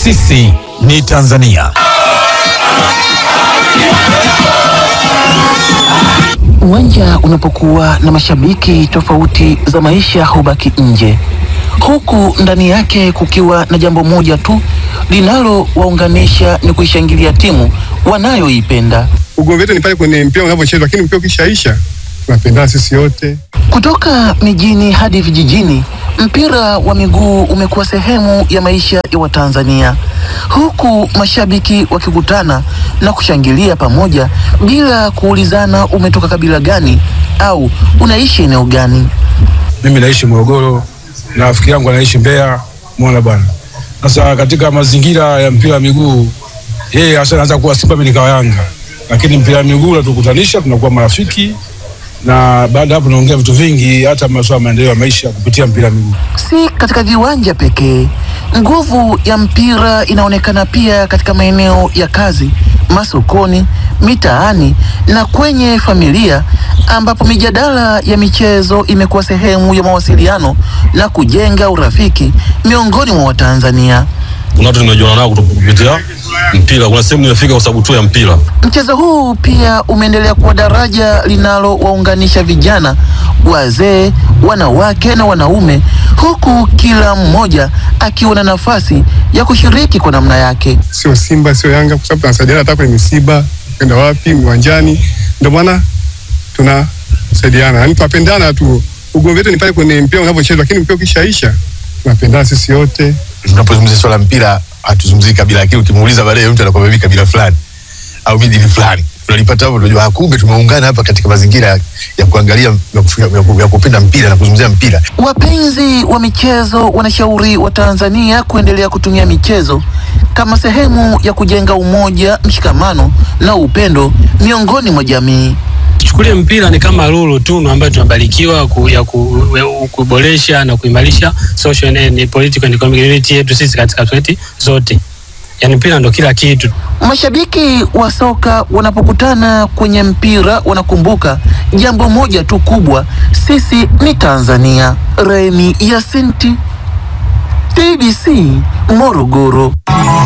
Sisi ni Tanzania. Uwanja unapokuwa na mashabiki, tofauti za maisha hubaki nje, huku ndani yake kukiwa na jambo moja tu linalowaunganisha ni kuishangilia timu wanayoipenda. Ugomvi wetu ni pale kwenye mpira unavyochezwa, lakini mpira ukishaisha tunapendana sisi wote. Kutoka mijini hadi vijijini, mpira wa miguu umekuwa sehemu ya maisha ya Watanzania, huku mashabiki wakikutana na kushangilia pamoja bila kuulizana umetoka kabila gani au unaishi eneo gani. Mimi naishi Morogoro na rafiki yangu anaishi Mbeya, mwana bwana. Sasa katika mazingira ya mpira wa miguu, yeye hasa anaanza kuwa Simba, mimi nikawa Yanga, lakini mpira wa miguu unatukutanisha, tunakuwa marafiki na baada ya hapo tunaongea vitu vingi, hata masuala ya maendeleo ya maisha kupitia mpira wa miguu. Si katika viwanja pekee, nguvu ya mpira inaonekana pia katika maeneo ya kazi, masokoni, mitaani na kwenye familia, ambapo mijadala ya michezo imekuwa sehemu ya mawasiliano na kujenga urafiki miongoni mwa Watanzania. kuna watu nimejuana nao kutoka kupitia mpira. Kuna sehemu nimefika kwa sababu tu ya mpira. Mchezo huu pia umeendelea kuwa daraja linalowaunganisha vijana, wazee, wanawake na wanaume, huku kila mmoja akiwa na nafasi ya kushiriki kwa namna yake. Sio Simba sio Yanga, kwa sababu tunasaidiana hata kwenye misiba, kwenda wapi, uwanjani. Ndio maana tunasaidiana, yaani tunapendana tu. Ugomvi wetu ni pale kwenye mpira unavyochezwa, lakini mpira ukishaisha tunapendana sisi wote. tunapozungumzia swala la mpira hatuzungumzii kabila, lakini ukimuuliza baadaye mtu anakuwa mimi kabila fulani au mimi dini fulani, tunalipata hapo, tunajua ah, kumbe tumeungana hapa katika mazingira ya- ya kuangalia ya kufu- ya ku- ya kupenda mpira na kuzungumzia mpira. Wapenzi wa michezo wanashauri wa Tanzania kuendelea kutumia michezo kama sehemu ya kujenga umoja, mshikamano na upendo miongoni mwa jamii. Chukulie mpira ni kama lulu tunu ambayo tunabarikiwa ku, ya ku, ya kuboresha na kuimarisha social and political and economic unity yetu sisi katika society zote. Yani mpira ndo kila kitu. Mashabiki wa soka wanapokutana kwenye mpira wanakumbuka jambo moja tu kubwa, sisi ni Tanzania. Remi Yasinti, TBC, Morogoro.